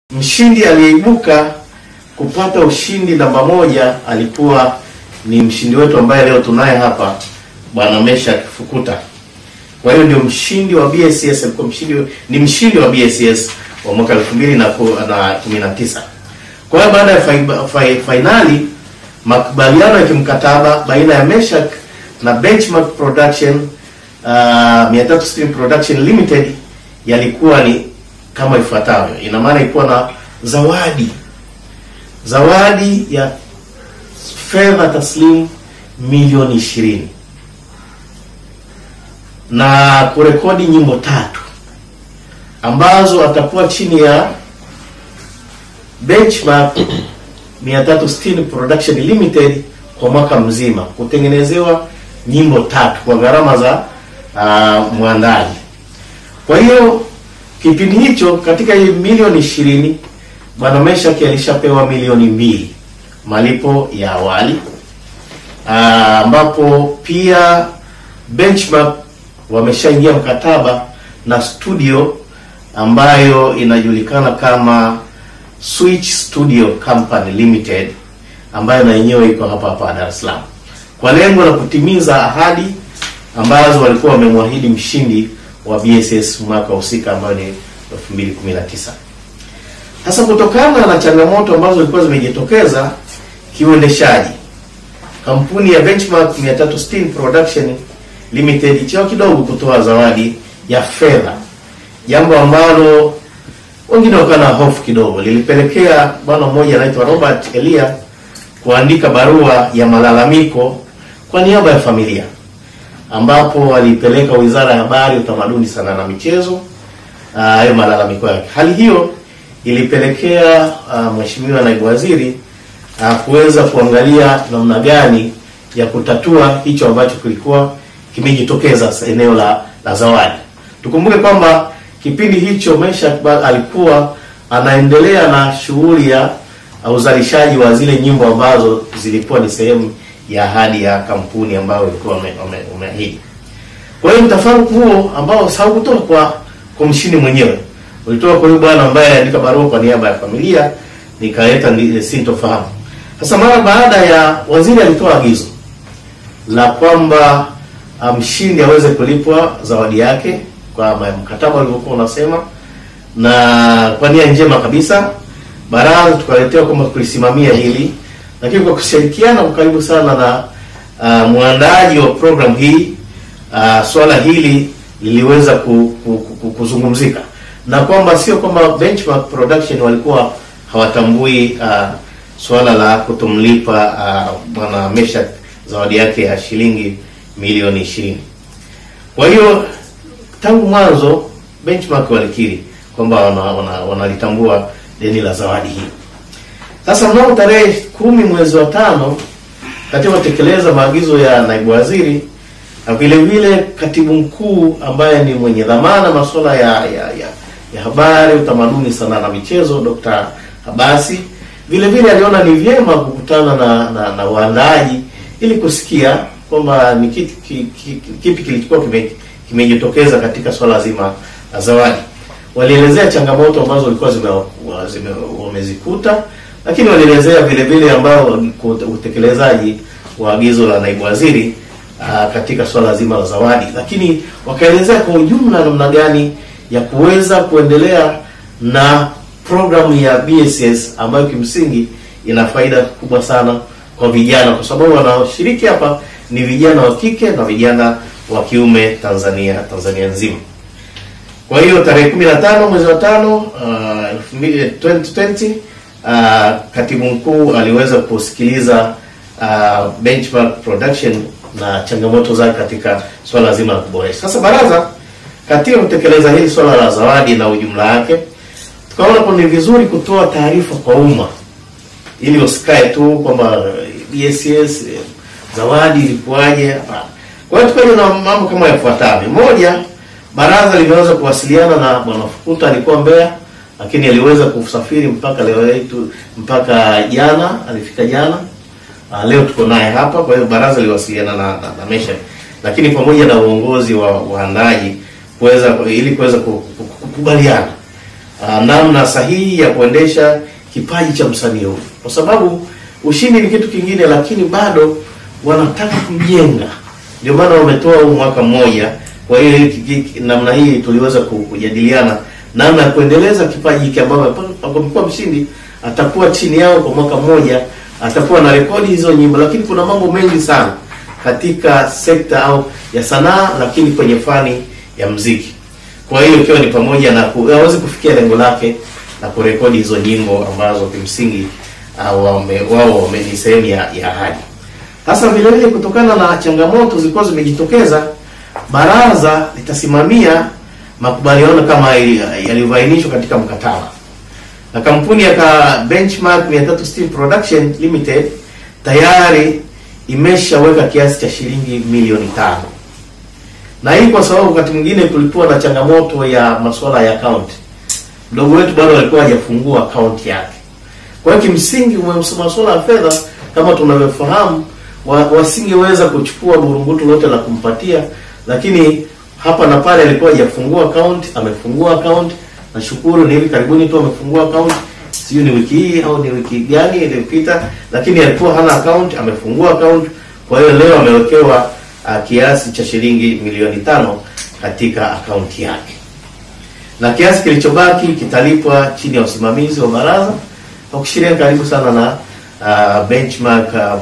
Mshindi aliyeibuka kupata ushindi namba moja alikuwa ni mshindi wetu ambaye leo tunaye hapa Bwana Meshack Fukuta. Kwa hiyo ndio mshindi wa BSS, alikuwa mshindi ni mshindi wa BSS wa mwaka 2019. Kwa hiyo baada ya fai- fai- fainali makubaliano ya kimkataba baina ya Meshack na Benchmark Production uh, 360 Production Limited yalikuwa ni kama ifuatavyo. Ina maana ilikuwa na zawadi zawadi ya fedha taslimu milioni ishirini na kurekodi nyimbo tatu ambazo atakuwa chini ya Benchmark 360 Production Limited kwa mwaka mzima kutengenezewa nyimbo tatu kwa gharama za uh, mwandaji. Kwa hiyo kipindi hicho katika hii milioni ishirini Bwana Meshack alishapewa milioni mbili malipo ya awali Ah, ambapo pia Benchmark wameshaingia mkataba na studio ambayo inajulikana kama Switch Studio Company Limited ambayo na yenyewe iko hapa hapa Dar es Salaam kwa lengo la kutimiza ahadi ambazo walikuwa wamemwahidi mshindi wa BSS mwaka husika ambayo ni 2019. Sasa kutokana na changamoto ambazo zilikuwa zimejitokeza kiuendeshaji, kampuni ya Benchmark 360 Production Limited ichao kidogo kutoa zawadi ya fedha, jambo ambalo wengine wakawa na hofu kidogo, lilipelekea bwana mmoja anaitwa Robert Elia kuandika barua ya malalamiko kwa niaba ya familia, ambapo walipeleka Wizara ya Habari, Utamaduni, Sanaa na Michezo ah, hayo malalamiko yake. Hali hiyo ilipelekea ah, Mheshimiwa Naibu Waziri ah, kuweza kuangalia namna gani ya kutatua hicho ambacho kilikuwa kimejitokeza sa- eneo la, la zawadi. Tukumbuke kwamba kipindi hicho Meshack ba- alikuwa anaendelea na shughuli ya uh, uzalishaji wa zile nyimbo ambazo zilikuwa ni sehemu ya ahadi ya kampuni ambayo ilikuwa wame- wame- wameahidi. Kwa hiyo mtafaruku huo ambao haukutoka kwa kwa mshindi mwenyewe, ulitoka kwa huyu bwana ambaye aliandika barua kwa niaba ya familia, nikaleta ndi- sintofahamu. Sasa mara baada ya waziri alitoa agizo la kwamba ah, mshindi aweze kulipwa zawadi yake kwa ma- mkataba ulivyokuwa unasema, na kwa nia njema kabisa baraza tukaletewa kwamba kulisimamia hili, lakini kwa kushirikiana kwa karibu sana na uh, mwandaji wa program hii uh, swala hili liliweza ku, ku, ku, kuzungumzika na kwamba sio kwamba Benchmark Production walikuwa hawatambui uh, swala la kutomlipa uh, bwana Meshack zawadi yake ya shilingi milioni ishirini. Kwa hiyo tangu mwanzo Benchmark walikiri kwamba wanalitambua wana, wanalitambua deni la zawadi hii. Sasa mnamo tarehe kumi mwezi wa tano katika kutekeleza maagizo ya naibu waziri na vile vile katibu mkuu ambaye ni mwenye dhamana masuala ya, ya, ya, ya habari, utamaduni, sanaa na michezo Dr. Habasi vile vile aliona ni vyema kukutana na, na, na waandaaji ili kusikia kwamba ni kitu ki- ki- kipi kilichokuwa kime- kimejitokeza katika swala zima la zawadi. Walielezea changamoto ambazo walikuwa zime, wa- zime, wamezikuta, lakini walielezea vile vile ambao utekelezaji wa agizo la naibu waziri aa, katika swala zima la zawadi, lakini wakaelezea kwa ujumla namna gani ya kuweza kuendelea na programu ya BSS ambayo kimsingi ina faida kubwa sana kwa vijana, kwa sababu wanaoshiriki hapa ni vijana wa kike na vijana wa kiume Tanzania Tanzania nzima. Kwa hiyo tarehe 15 mwezi wa tano uh, 2020 uh, katibu mkuu aliweza kusikiliza uh, Benchmark Production na changamoto zake katika swala zima la kuboresha. Sasa baraza katika kutekeleza hili swala la zawadi na ujumla wake, tukaona kwa ni vizuri kutoa taarifa kwa umma ili usikae tu kwamba BSS eh, zawadi ilikuwaje. Hapana. Kwa hiyo tukaja na mambo kama yafuatavyo. Moja, baraza limeweza kuwasiliana na bwana Fukuta, alikuwa Mbeya, lakini aliweza kusafiri mpaka leo yetu mpaka jana, alifika jana. Ah, leo tuko naye hapa. Kwa hiyo baraza liwasiliana na, na, na Meshack, lakini pamoja na uongozi wa waandaji kuweza ili kuweza ku- ku- kukubaliana uh, namna sahihi ya kuendesha kipaji cha msanii huyu, kwa sababu ushindi ni kitu kingine, lakini bado wanataka kujenga. Ndio maana wametoa huu mwaka mmoja. Kwa hiyo hiki- hiki- namna hii tuliweza ku- kujadiliana namna ya kuendeleza kipaji hiki, ambayo amekuwa mshindi atakuwa chini yao kwa mwaka mmoja, atakuwa na rekodi hizo nyimbo, lakini kuna mambo mengi sana katika sekta au ya sanaa, lakini kwenye fani ya mziki. Kwa hiyo ikiwa ni pamoja na ku- aweze kufikia lengo lake na kurekodi hizo nyimbo ambazo kimsingi uh, wame- wao wame- ni sehemu ya, ya ahadi. Sasa vile vile kutokana na changamoto zilikuwa zimejitokeza, baraza litasimamia makubaliano kama yali- yalivyoainishwa katika mkataba na kampuni ya ka Benchmark 360 Production Limited tayari imeshaweka kiasi cha shilingi milioni tano na hii kwa sababu wakati mwingine kulikuwa na changamoto ya masuala ya account. Mdogo wetu bado alikuwa hajafungua account yake. Kwa hiyo kimsingi umesema masuala ya fedha kama tunavyofahamu, wa, wasingeweza kuchukua burungutu lote la kumpatia, lakini hapa na pale alikuwa hajafungua account, amefungua account. Nashukuru ni hivi karibuni tu amefungua account, sijui ni wiki hii au ni wiki gani iliyopita, lakini alikuwa hana account, amefungua account. Kwa hiyo leo amewekewa uh, kiasi cha shilingi milioni tano katika akaunti yake, na kiasi kilichobaki kitalipwa chini ya usimamizi wa baraza kwa kushirikiana karibu sana na uh, Benchmark uh,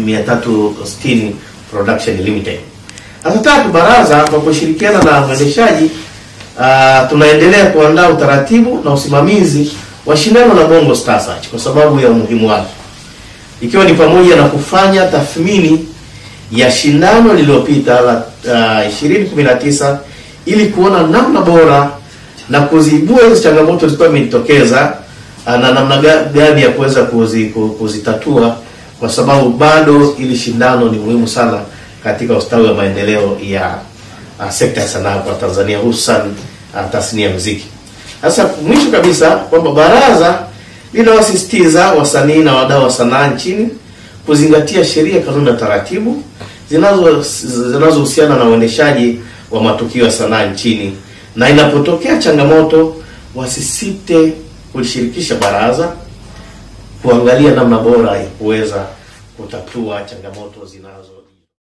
360 Production Limited. Sasa tatu, baraza kwa kushirikiana na mwendeshaji uh, tunaendelea kuandaa utaratibu na usimamizi wa shindano la Bongo Star Search kwa sababu ya umuhimu wake, ikiwa ni pamoja na kufanya tathmini ya shindano lililopita la uh, 2019 ili kuona namna bora na kuzibua hizo changamoto zilikuwa imejitokeza uh, na namna ga- gani ya kuweza kuzi, ku- kuzitatua kwa sababu bado ili shindano ni muhimu sana katika ustawi wa maendeleo ya uh, sekta ya sanaa kwa Tanzania hususan uh, tasnia ya muziki. Sasa mwisho kabisa kwamba baraza linawasisitiza wasanii na wadau wa sanaa nchini kuzingatia sheria, kanuni na taratibu zinazo zinazohusiana na uendeshaji wa matukio ya sanaa nchini, na inapotokea changamoto wasisite kulishirikisha baraza kuangalia namna bora ya kuweza kutatua changamoto zinazo